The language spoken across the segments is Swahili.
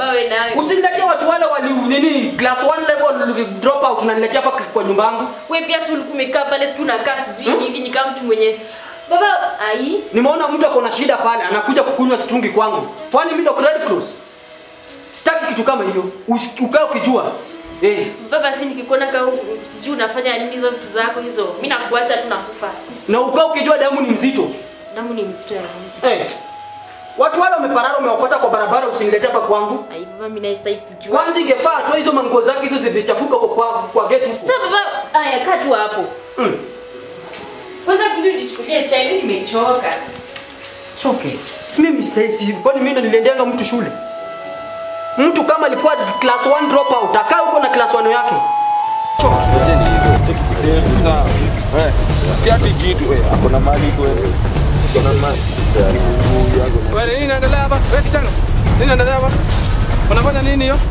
baba wewe nayo. Usiniletee watu wale wali nini class 1 level drop out unaniletea hapa kwa nyumba yangu. Wewe pia si ulikuwa umekaa pale si tunakaa sijui hivi ni kama mtu mwenye Baba ai Nimeona mtu ako na shida pale anakuja kukunywa situngi kwangu. Kwani mimi ndo Red Cross? Sitaki kitu kama hiyo. Usi- Ukae ukijua. Eh, baba si nikikuona kama sijui unafanya nini hizo vitu zako hizo. Mimi nakuacha tu nakufa. na ukae ukijua damu ni mzito. Damu ni mzito ya nini? Eh. Watu wale wameparara umewapata kwa barabara usiniletee hapa kwangu. Ai baba mimi naistahili kujua. Kwanza ingefaa tu hizo manguo zake hizo zimechafuka kwa kwa, kwa gate huko. Sasa baba aya kaa tu hapo. Mm. Kwanza kundi nichukulie chai mimi nimechoka. Choke. Mimi Stacy, kwani mimi ndo niliendeanga mtu shule? Mtu kama alikuwa class 1 drop out, akaa huko na class 1 yake. Choke. Sawa. Eh, si ati kitu eh, ako na mali kweli. Ako na mali. Wewe nini inaendelea hapa? Wewe kijana. Nini inaendelea hapa? Unafanya nini hiyo?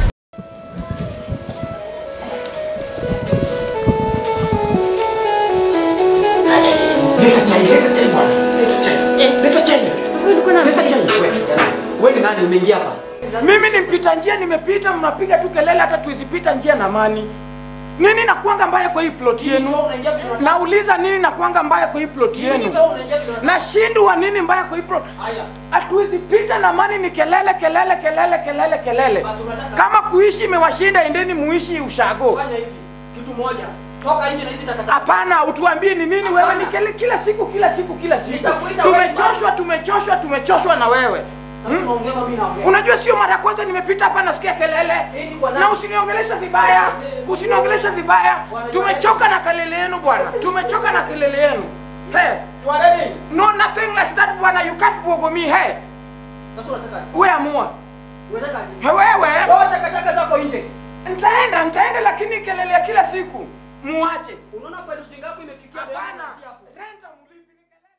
Leta chai, leta chai bwana. Leta chai. Eh. Leta chai. Wewe ulikuwa na Leta chai. Wewe, Wewe ni nani umeingia hapa? Mimi ni mpita njia, nimepita, mnapiga tu kelele, hata tuizipita njia na amani. Nini nakuanga mbaya kwa hii plot yenu? Nauliza nini nakuanga mbaya kwa hii plot yenu? Nashindwa nini mbaya kwa hii plot? Hatuwezi pita na amani, ni kelele kelele kelele kelele kelele. Kama kuishi imewashinda, endeni muishi ushago. Fanya hivi. Kitu moja. Toka nje na hizi takataka. Hapana, utuambie ni nini wewe? Ni kele, kila siku kila siku kila siku. Nitakuita wewe. Tumechoshwa, tumechoshwa, tumechoshwa na wewe. Sasa unaongea mimi naongea. Unajua sio mara ya kwanza nimepita hapa nasikia kelele. Hii ni kwa nani? Na usiniongelesha vibaya. Usiniongelesha vibaya. Tumechoka na kelele yenu bwana. Tumechoka na kelele yenu. Hey, no nothing like that bwana. You can't bogo me hey. Sasa unataka Wewe amua. unataka aje? He, Wewe. Toa takataka zako nje. Nitaenda, nitaenda lakini kelele ya kila siku. Muache. Unaona kweli ujinga wako imefikia Hapana. hapo. Renta mlipi ni kelele.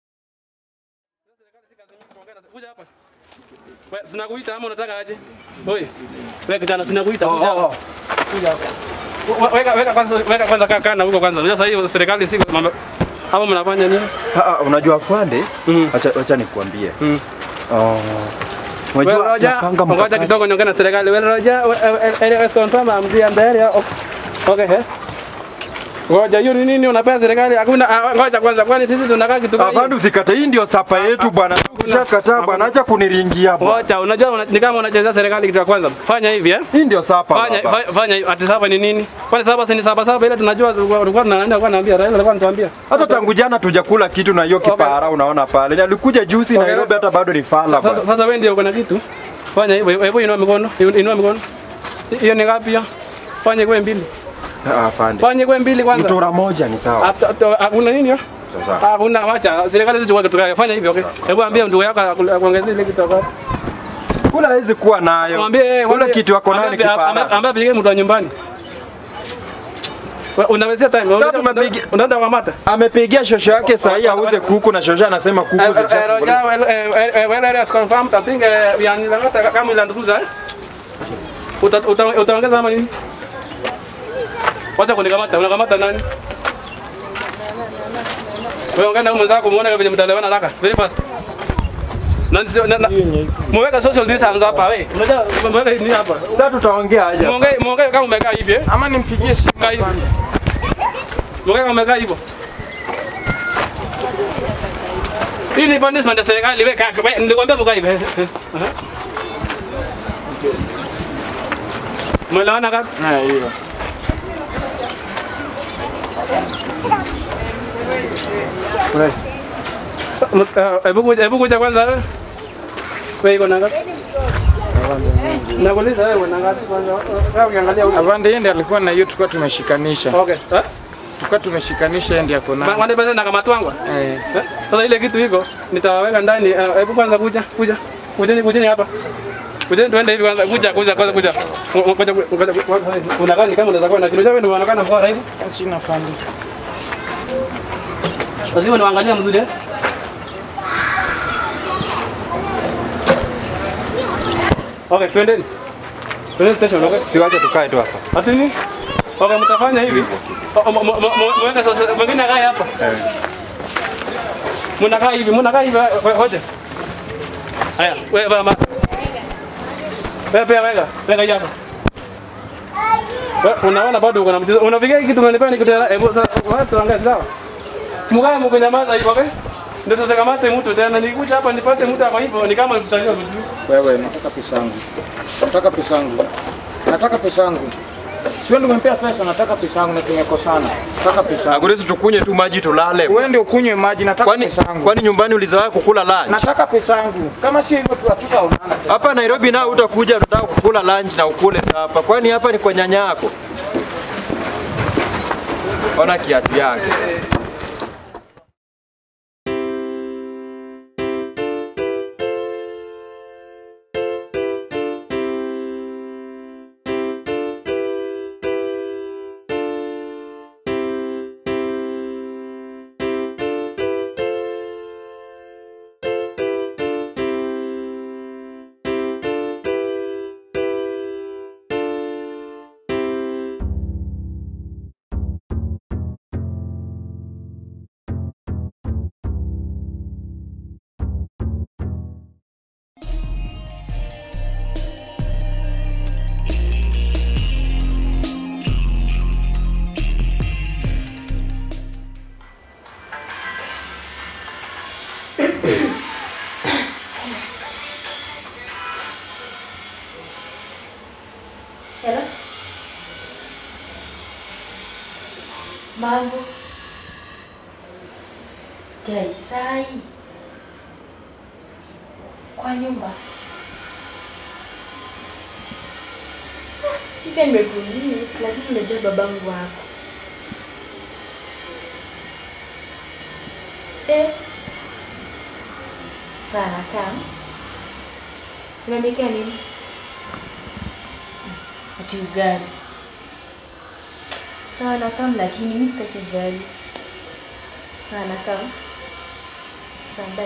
Kuja hapa. Wewe sinakuita ama unataka aje? Oi. Wewe kijana sinakuita. Kuja hapa. Kuja hapa. We- Weka weka kwanza weka kwanza kaa kana huko kwanza. Unajua sasa hiyo serikali si mambo hapo mnafanya nini? Ah, ah, unajua afande, Mm. acha acha nikuambie. Mm. Oh. Wewe Unajua Roja, napanga ngoja mkakati. kidogo niongee na serikali. Wewe Roja, let's confirm I'm the area. Okay, eh? Ngoja hiyo ni nini unapea serikali? Hakuna ah, ngoja kwanza kwani sisi tunakaa kitu gani? Afande usikate, hii ndio sapa yetu bwana. Ukishakataa bwana, acha kuniringia bwana. Ngoja, unajua una, ni kama unachezea serikali kitu ya kwanza. Fanya hivi eh? Hii ndio sapa. Fanya baba. fa- fanya hivi. ati saba ni nini? Kwani saba si ni saba saba ile tunajua tulikuwa tunanaenda alikuwa ananiambia Raila alikuwa anatuambia. Hata tangu jana tujakula kitu na hiyo Okay. kipara unaona pale. Alikuja juzi Okay. Nairobi hata bado ni fala Sasa bwana. sasa wewe ndio uko na kitu. Fanya hivyo. Hebu inua mikono. Inua mikono. Hiyo ni ngapi hiyo? Fanya kwa mbili. Ah, Afande. Fanya kwa mbili kwanza. Mtora moja ni sawa. Hata- hata- Hakuna nini hiyo? Sasa. Hakuna wacha. Serikali sisi tuweke tukaya. Fanya hivyo okay. Hebu ambia ndugu yako aku- akuongezee ile kitu hapo. Kula hawezi kuwa nayo. Mwambie Kula kitu yako nayo ni kipara. Ambia pige mtu wa nyumbani. Wewe Unawezea time. Sasa tumepiga- Unaenda kwa mata. Amepigia shosho yake sahi auze kuku na shosho anasema kuku Roja, zichafunguliwa. well, eh, eh, well, area is confirmed. I think eh, we are nilangata kama ile ndugu eh? Uta- uta- Utaongeza ama nini? Wacha kunikamata, unakamata nani? Wewe ongea na huyu mwenzako muone vile mtaelewana haraka. Very fast. Na nisi- na- na- Muweka social distance hapa wewe. Unajua muweka nini hapa? Sasa tutaongea aje? hapa? Muongee muongee kama umekaa hivi eh? Ama nimpigie simu. Kaa hivi. Muongee kama umekaa hivyo. Hii ni punishment ya serikali wewe kaka. wewe, Nilikwambia mkae hivi. Aha. Umeelewana kaka? Eh, hiyo. Hebu kuja, hebu kuja kwanza wewe. Wewe iko na ngapi? Nakuuliza wewe una ngapi kwanza? Wewe ukiangalia huko. Avande yeye ndiye alikuwa na hiyo tulikuwa tumeshikanisha. Okay. Eh? Tulikuwa tumeshikanisha yeye ndiye ako nayo. Wande pesa na kamatwangwa. Eh. Eh? Sasa ile kitu iko nitawaweka ndani. Eh, Hebu kwanza kuja, kuja. Kujeni, kujeni hapa. Kujeni tuende hivi kwanza. Kuja, kuja, kwanza kuja. Ngoja, ngoja. Unakaa ni kama unaweza kuwa na kilo chako ndio unaonekana bora hivi. Sina fandi. Lazima niangalie mzuri eh. Okay, twendeni. Twendeni station, okay? Siwache tukae tu hapa. Ati nini? Okay, mtafanya hivi. O- mo- mo- mo- Mweka sasa mwingine akae hapa. Mnakaa hivi, mnakaa hivi ho- hoje. Haya, wewe mama. Wewe pia weka. Weka hii hapa. Wewe unaona bado uko na mchezo. Unapiga kitu unanipa nikutela. Hebu sasa watu wangazi sawa? Mkae mkunyamaza hivyo, okay? Ndio tusikamate mtu tena. Nikuja hapa nipate mtu hapa hivyo ni kama tutanywa vitu. Wewe nataka pesa yangu. Nataka pesa yangu. Nataka pesa yangu. Sio ndio umempea pesa, nataka pesa yangu na tumekosana. Nataka pesa yangu. Agurezi tukunye tu maji tulale. Wewe ndio kunywe maji, nataka Kwani pesa yangu. kwani nyumbani ulizoea kukula lunch? Nataka pesa yangu. Kama sio hivyo tu hatutaonana tena. Hapa Nairobi nao utakuja unataka kukula lunch na ukule hapa. Kwani hapa ni kwa nyanya yako? Ona kiatu yake. Hello? Mambo? Gaisai? Kwa nyumba? Pia nimekuuliza lakini unajua babangu wako. Eh. Sana kama. Unaniwekea nini? Ati ugali. Sawa na kama lakini mimi sitaki ugali. Sawa na kama. Sawa bye.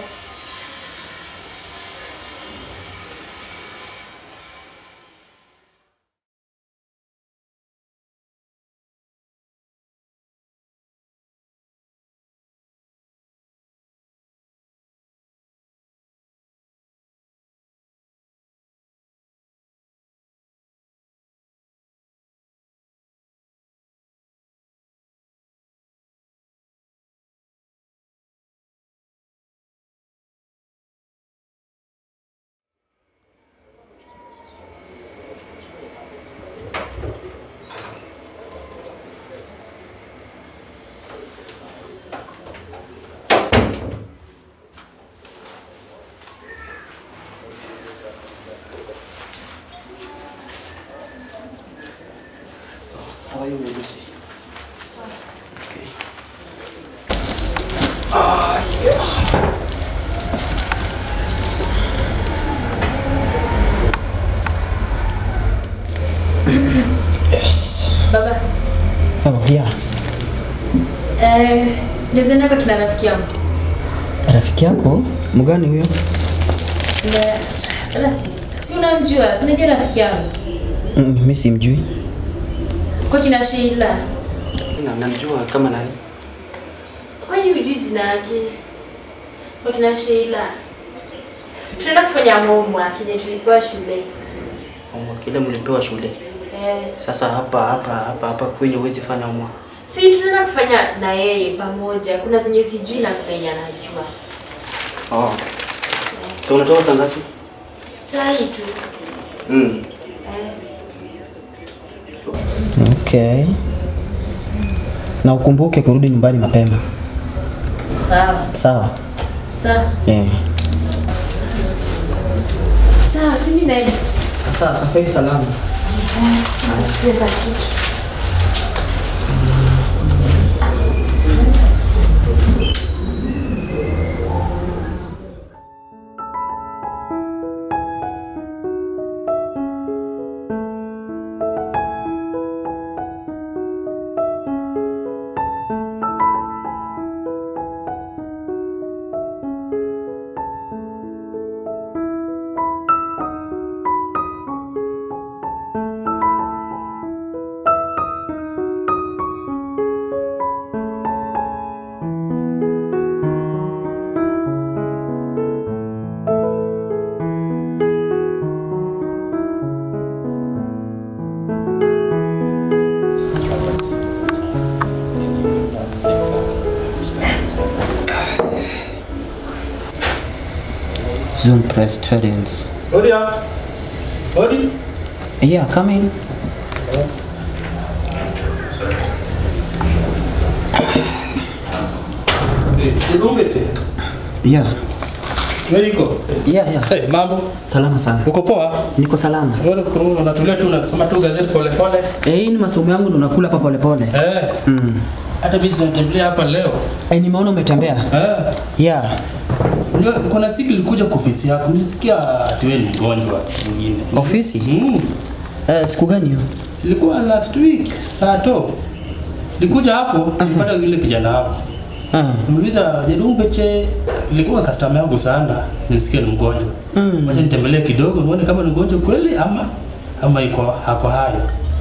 How are you, Lucy? Baba, Oh, yeah. eh, nizaenda kwa kina rafiki yangu. Rafiki yako mgani huyo? Na basi, si unamjua, si unajua rafiki yangu. Mm, mimi simjui. Kwa kina Sheila. Na namjua kama nani? Kwani hujui jina yake? Kwa kina Sheila. Tunaenda kufanya homework yenye tulipewa shule. Homework ile mlipewa shule. Eh, Sasa hapa hapa hapa hapa kwenye huwezi fanya homework. si tunaenda kufanya na yeye pamoja. Kuna zenye sijui na kuna yenye anajua. Oh. So unatoka saa ngapi? Saa hii tu. Mm. Eh, Okay. Na ukumbuke kurudi nyumbani mapema. sawa. Sawa? Sawa. Eh. Sawa, si mimi naenda. Sasa safari salama. Tuenda kitu. Zoom Presbyterians. Hodi hapa. Hodi. Yeah, come in. Idumbete. Yeah. Wewe iko? Yeah, yeah. Hey, mambo. Salama sana. Uko poa? Niko salama. Wewe uko unatulia tu unasoma tu gazeti pole pole. Eh, hii ni masomo yangu ndo nakula hapa pole pole. Eh. Mm. Hata mimi zinatembelea hapa leo. Eh, nimeona umetembea. Eh. Yeah. Unajua kuna siku nilikuja kwa ofisi yako. Nilisikia ati wewe ni mgonjwa siku nyingine. Ofisi? Mm. Eh, siku gani hiyo? Ilikuwa last week saa to. Nilikuja hapo nilipata yule kijana wako. Ah. Niuliza Jedumbeche ilikuwa customer yangu sana. Nilisikia ni mgonjwa. Mm. Wacha nitembelee kidogo nione kama ni mgonjwa kweli ama ama iko hako hayo.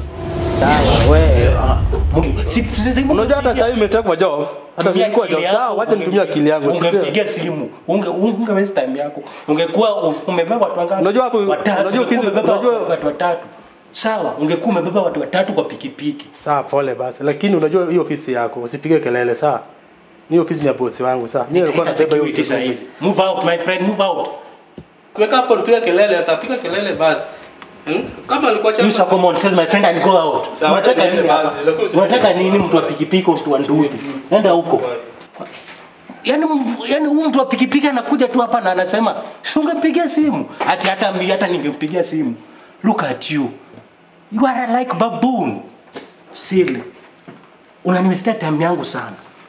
Unajua hata sasa hivi umetekwa job. Hata Tumia nilikuwa akili job. yako, Sawa, wacha unge- nitumie akili yangu. si ndio? ungempigia simu unge unge waste time yako ungekuwa u- umebeba watu wangapi Unajua hapo- watatu unajua ungekuwa ofisi- umebeba unajua- watu watatu sawa ungekuwa umebeba watu watatu kwa pikipiki Sawa, pole basi. Lakini unajua hiyo ofisi yako, usipige kelele sawa. Ni ofisi ni ya bosi wangu sawa. Mimi nilikuwa Ita nabeba hiyo security saa ofisi. hizi move out my friend move out Kuweka hapo nipiga kelele sasa, piga kelele basi. Hmm? Kama alikuwa you shall come on says my friend and go out Sawa, unataka niende nini basi, hapa lakini usi- unataka nini mtu wa pikipiki mtu wa nduthi enda huko Yaani m- yaani huyu mtu wa pikipiki anakuja tu hapa na anasema si ungempigia simu ati hata mimi hata ningempigia simu look at you you are like baboon silly unaniwestea time yangu sana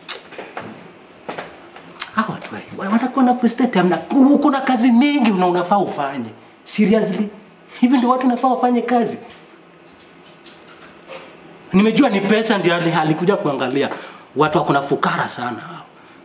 hawa watu wa- wanakuwa na kuwestea time na uko na kazi mingi na unafaa ufanye seriously hivi ndio watu unafaa wafanye kazi nimejua ni pesa ndio ali- alikuja kuangalia watu wako na fukara sana hao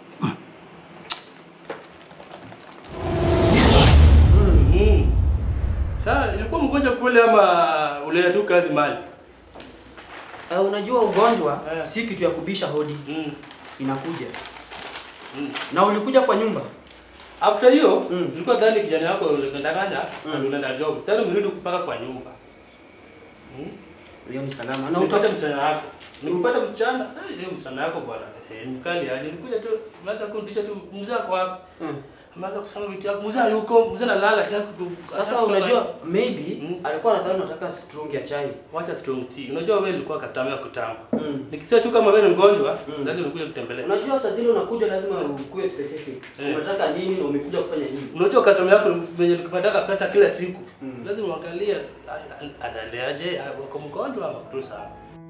Sasa ilikuwa mgonjwa kweli ama uleta tu kazi mali? Uh, unajua ugonjwa Eh. si kitu ya kubisha hodi, Mm. inakuja na ulikuja kwa nyumba After hiyo Mm. nilikuwa dhani kijana yako ulikandanganya mm. unaenda job. Sasa umerudi mpaka kwa nyumba. hiyo ni salama na Na utoka upata msichana wako. Nikupata mchana, eh, hiyo msichana wako bwana. Eh, ni mkali aje. Nikuja tu maza kundisha tu mzee wako wapi? Mm. Maza kusema vitu yako. Mzee yuko, mzee analala tayari. sasa unajua maybe Mm. alikuwa anadhani unataka strong ya chai Wacha strong tea. Unajua wewe ulikuwa customer ya kitambo. Mm. Nikisema tu kama wewe ni mgonjwa, Mm. lazima nikuje kutembelea. unajua saa zile unakuja lazima ukuwe specific Eh. unataka nini na umekuja kufanya nini Unajua customer yako venye ukipataka pesa kila siku. Mm. Lazima uangalie a- a- analeaje, a- wako mgonjwa ama tu sawa.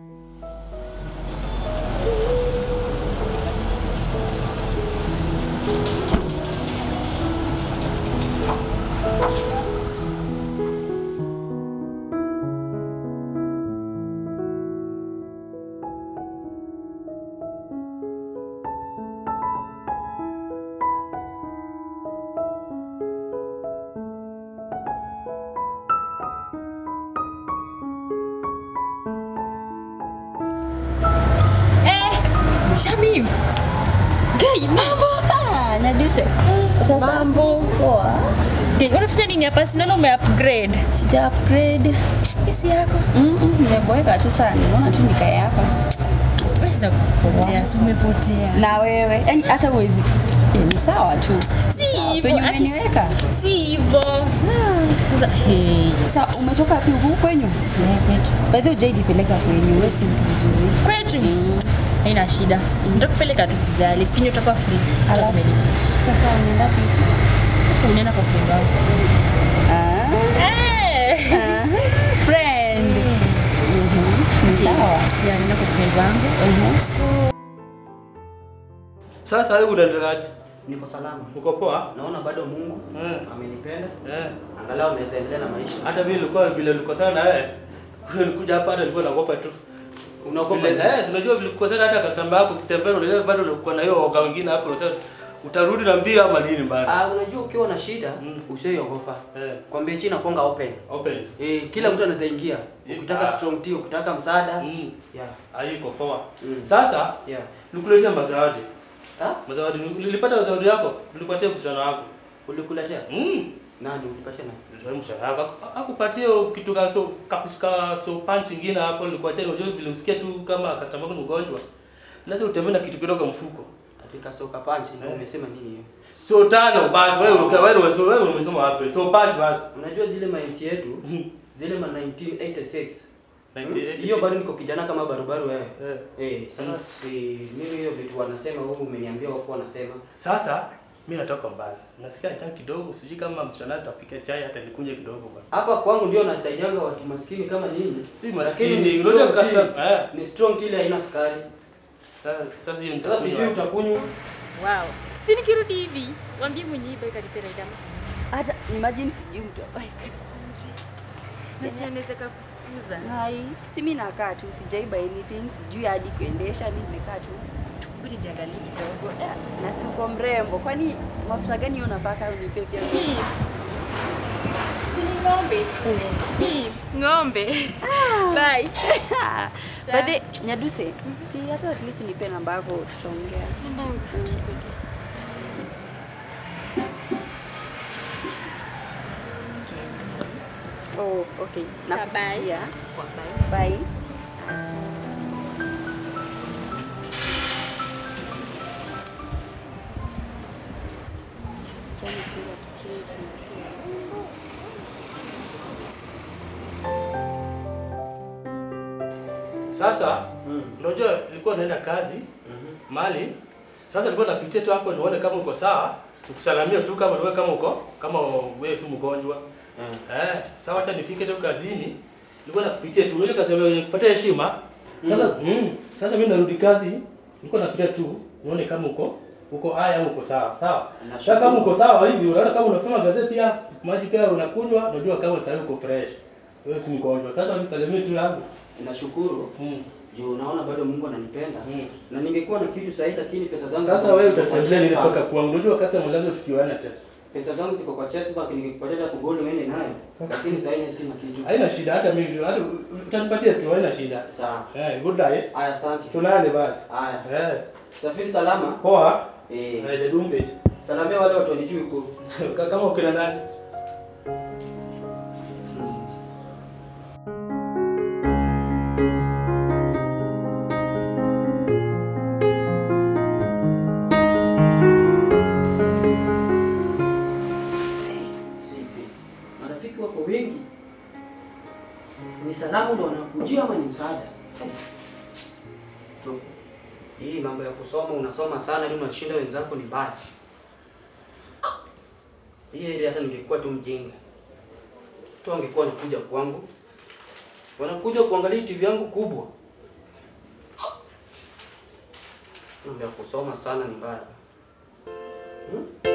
Eh, Shamim. Gai, mambo. Ah, Nyadise. Sasa mambo poa. Gai, unafanya nini hapa? Sinaona ume upgrade. Sija upgrade. Isi yako. Mm, mm, nimeboeka tu sana. Nimeona tu nikae hapa. Sasa kupotea, si umepotea. Na wewe, yani hata uwezi. Eh, ni sawa tu. Si hivyo, Penye ati si- umeniweka. si hivyo. Sasa, hey, Sasa umetoka wapi huku kwenyu? kwetu. By the way, hujainipeleka kwenyu. Wewe si mtu mzuri. Kwetu? Haina shida. Nitakupeleka tu sijali. Sikinyo utakuwa free. Alafu sasa unaenda wapi? Unaenda kwa friend wako. Ah, Eh. ah, friend. Mhm. Ni sawa. Ya, naenda kwa friend wangu. So, Sasa wewe unaendeleaje? niko salama Uko poa? naona bado mungu Eh. amenipenda Eh. angalau naweza endelea na maisha Hata mimi nilikuwa vile nilikosana na wewe. Kule nilikuja hapa hata nilikuwa naogopa tu. unaogopa Vile nini? eh, si unajua vile nilikosana hata customer yako kitembea unajua bado uko na hiyo oga wengine hapo unasema utarudi na mbio ama nini bado. Ah, unajua ukiwa na shida Mm. usioiogopa Eh. kwa mbechi inakuanga open Open. eh, kila mtu anaweza ingia Eh, ukitaka ah. strong tea ukitaka msaada Mm. yeah Haiko poa. Mm. Sasa yeah nikuletea mazawadi. ah Mazawadi nilipata zawadi yako, nilipatia msichana wako. ulikuletea Mm. nani ulipatia nani Ndio mshahara wako. Aku- Akupatia kitu ka so kapushika so punch ingine hapo nilikuwa chini unajua vile usikia tu kama customer wako ni mgonjwa. Lazima utembee na kitu kidogo mfuko. katika soka punch ndio umesema nini hiyo? So tano basi wewe uka wewe umesoma wewe umesoma wapi? So punch basi. Unajua zile mainsi yetu zile ma 1986 1986. hiyo bado niko kijana kama barubaru wewe. Eh. Eh, sasa si mimi hiyo vitu wanasema wewe umeniambia wako wanasema. Sasa mimi natoka mbali. Nasikia njaa kidogo, sijui kama msichana atapika chai hata nikunje kidogo bwana. Hapa kwangu ndio nasaidianga watu maskini kama nyinyi. Si Lakini maskini, ni unajua strong custom- tea. eh. Ni strong tea ile haina sukari. Sasa sasa hiyo Sasa sijui nitakunywa. utakunywa. Wow. Si nikirudi hivi, waambie mwenye iba ikanipenda idama. Hata imagine sijui mtu Na si anaweza kukuza. Hai, si mimi nakaa tu sijaiba anything, sijui hadi kuendesha, mimi nimekaa tu. Budi jiangalie kidogo. Yeah, Na si uko mrembo, kwani mafuta gani hiyo unapaka unipe pia? Hii. Si ni ng'ombe. Hii, ng'ombe. Bye. By the Nyaduse, si hata at least unipe namba yako tutaongea. Namba yangu. Oh, okay. Sawa, bye. Nakupigia. Kwa bye. Bye. Sichana kila kitu. Sasa unajua nilikuwa naenda kazi mali. Sasa nilikuwa napitia tu hapo nione kama uko sawa, nikusalamia tu kama wewe kama uko kama wewe si mgonjwa. Eh, sawa acha nifike tu kazini. Nilikuwa nakupitia tu ile kazi ya kupatia heshima. Sasa mm. sasa mimi narudi kazi, nilikuwa napitia tu nione kama uko uko haya au uko sawa. Sawa. Sasa kama uko sawa hivi, unaona kama unasoma gazeti pia, maji pia unakunywa, unajua kama sasa uko fresh. Wewe si mgonjwa. Sasa unisalimie tu yangu. Nashukuru. Mm. Juu naona bado Mungu ananipenda. Mm. Na ningekuwa na kitu sahihi lakini pesa zangu Sasa ziko- wewe ziko kwa utatembea chest nile bank. mpaka kwangu. Unajua kasi ya mlango tukiwana cha. Pesa zangu ziko kwa chest bank ningekupatia kugolo wewe nayo. Lakini sasa hivi sina kitu. Haina shida hata mimi hata utanipatia tu haina shida. Sawa. Eh, good night. Aya, asante. Tulale basi. Aya. Eh. Safiri salama. Poa. Eh. Eh, dumbe. Salamia wale watu wanijui huko. Kama ukina nani? Sipi. Marafiki wako wengi. Ni salamu ndo wanakujia ama ni msaada? Tu. Hii mambo ya kusoma unasoma sana ili unashinda wenzako ni mbaya. Hii ile hata ningekuwa tu mjinga. Tu angekuwa anakuja kwangu. Wanakuja kuangalia TV yangu kubwa. Mambo ya kusoma sana ni mbaya. Hmm?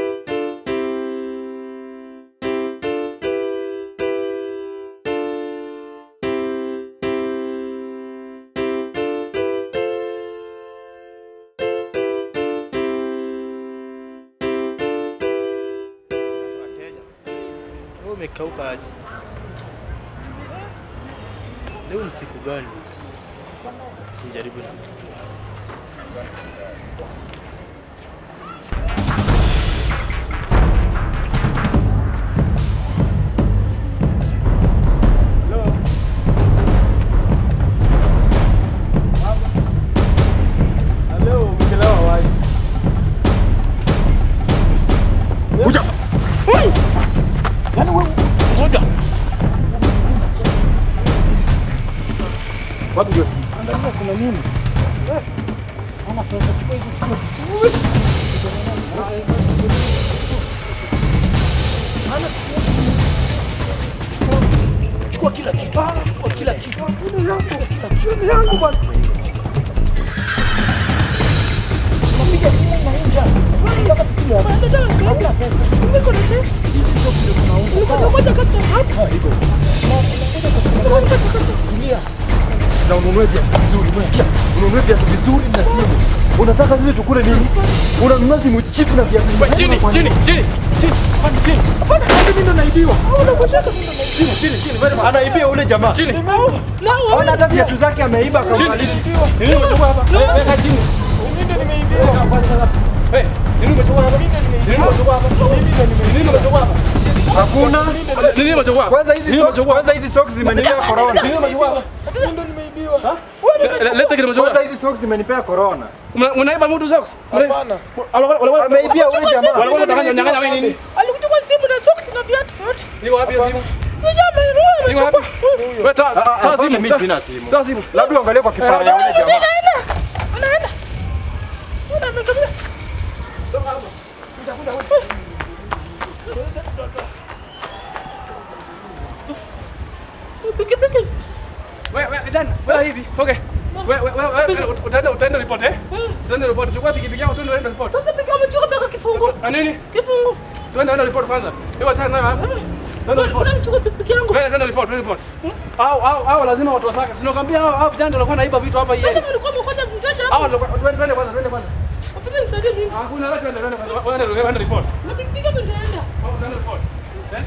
Wewe umekauka aje? Leo ni siku gani? Sijaribu na. Leo umechelewa wapi? Kuja. Yaani wewe ngoja. Wapi ndio? Angalia kuna nini? Eh, Ana pesa chukua hizo Chukua kila kitu. Chukua kila kitu. Simu yangu bwana. Unapiga simu unainja. Unataka simu yako. Hamna pesa. Niko na pesa. Hizi sio kile tunauza. Sawa. Ngoja customer hapa. Iko. Ngoja customer. Ngoja customer. Tulia. Na ununue viatu vizuri, umesikia? Ununue viatu vizuri na simu. Unataka sisi tukule nini? Unanunua simu cheap na viatu vizuri. Chini, chini, chini. Chini. Hapana, chini. Hapana, hadi mimi ndo naibiwa. Au unakucheka mimi ndo chini, chini, chini. Wewe Anaibia ule jamaa. chini. Ona hata viatu zake ameiba Chini, akamalisha. chini. Nini umechukua hapa? Weka chini. Mimi ndo nimeibiwa. Hey, nini umechukua hapa? Nini umechukua hapa? Nini umechukua hapa? Hakuna. Nini umechukua hapa? Kwanza hizi Nini socks, umechukua kwanza hizi socks zimenilea corona. Nini umechukua hapa? nimechaguliwa. Le- Leta kitu Kwanza mshoga. hizi socks zimenipea corona. Una- Unaiba mtu socks? Hapana. Walikuwa- walikuwa- Ameibia ule jamaa. walikuwa wanataka nyang'anya wewe nini? Alikuchukua simu na socks na viatu vyote. Niko wapi hiyo simu? Sijamelewa. Niko wapi? Wewe toa Ah, ah, toa hapana, simu. mimi toa- sina simu. Toa simu. Labda uangalie kwa kipara ya ule jamaa. Anaenda. Anaenda. Una amekamia. Pikipiki. Wewe wewe kijana, wewe hivi. Okay. Wewe wewe wewe utaenda utaenda report eh? Utaenda report. Chukua pikipiki yako tuende uende report. Sasa pika amechukua peka kifungu. Ah nini? Kifungu. Tuende uende report kwanza. Wewe achana nayo hapa. Tuende report. Kuna mchukua pikipiki yangu. Wewe tuende report, tuende report. Au au au lazima watu wasaka. Sinakwambia hao hao vijana ndio walikuwa naiba vitu hapa Sasa yeye. mlikuwa mkoja mteja Hao hapo. ndio twende twende kwanza, twende kwanza. Ofisa nisaidie mimi. Hakuna wewe twende twende kwanza. Wewe ndio wewe report. Na pikipiki hapo nitaenda. Wewe twende report. Eh?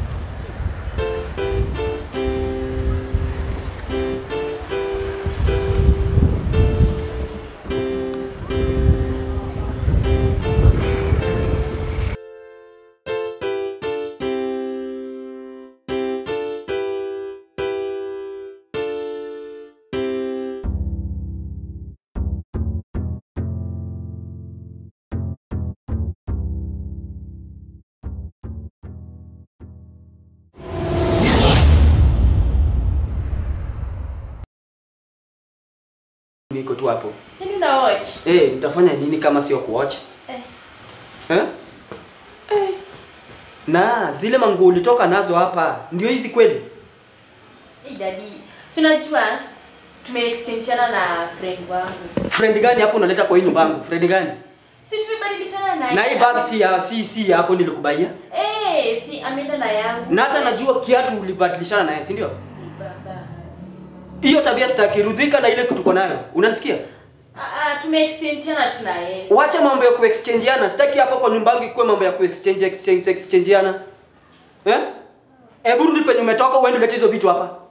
Niko tu hapo. Nini una watch? Eh, nitafanya nini kama sio kuwatch? Eh. Eh? Na zile manguo ulitoka nazo hapa ndio hizi kweli? Hey daddy, si unajua tumeexchangeana na friend wangu. Friend gani hapo unaleta kwa hii nyumba yangu? Friend gani? Si tumebadilishana na Na hii bag si ya si si yako nilikubaia. Eh, si ameenda na yangu. Na hata najua kiatu ulibadilishana naye, si ndio? Ni baba. Hiyo tabia sitaki, rudhika na ile kitu uko nayo. Unanisikia? Ah, ah tumeexchangeana tuna yes. Wacha mambo ya kuexchangeana. Sitaki hapa kwa nyumba yangu ikuwe mambo ya kuexchange exchange exchangeana. Eh? Hebu rudi penye umetoka uende ulete hizo vitu hapa.